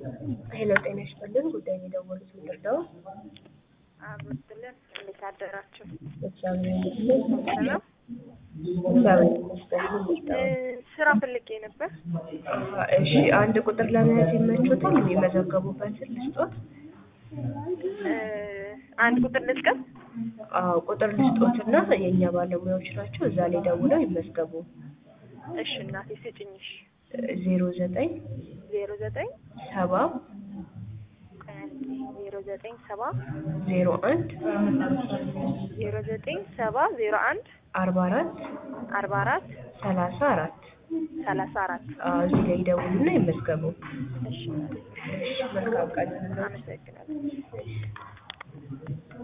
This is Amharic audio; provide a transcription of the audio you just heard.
ሄሎ ጤና ይስጥልን። ጉዳይ የደወሉት ምንድን ነው? አብሮትልን እንዴት አደራችሁ? እግዚአብሔር ይመስገን። ሰላም እግዚአብሔር ይመስገን። ምንድን ነው? እ፣ ስራ ፈልጌ ነበር። አሀ፣ እሺ አንድ ቁጥር ለመያዝ ይመቾታል? የሚመዘገቡበትን ልስጦት? እ፣ አንድ ቁጥር ልጥቀም። አዎ ቁጥር ልስጦትና የእኛ ባለሙያዎች ናቸው። እዛ ላይ ደውለው ይመዝገቡ። እሺ እናቴ ስጭኝሽ። ዜሮ ዘጠኝ ዜሮ ዘጠኝ ሰባ ዜሮ ዘጠኝ ሰባ ዜሮ አንድ ዜሮ ዘጠኝ ሰባ ዜሮ አንድ አርባ አራት አርባ አራት ሰላሳ አራት ሰላሳ አራት እዚህ ላይ ይደውሉና ይመዝገቡ። እሺ እናቴ እሺ መልካም ቀን። አመሰግናለሁ።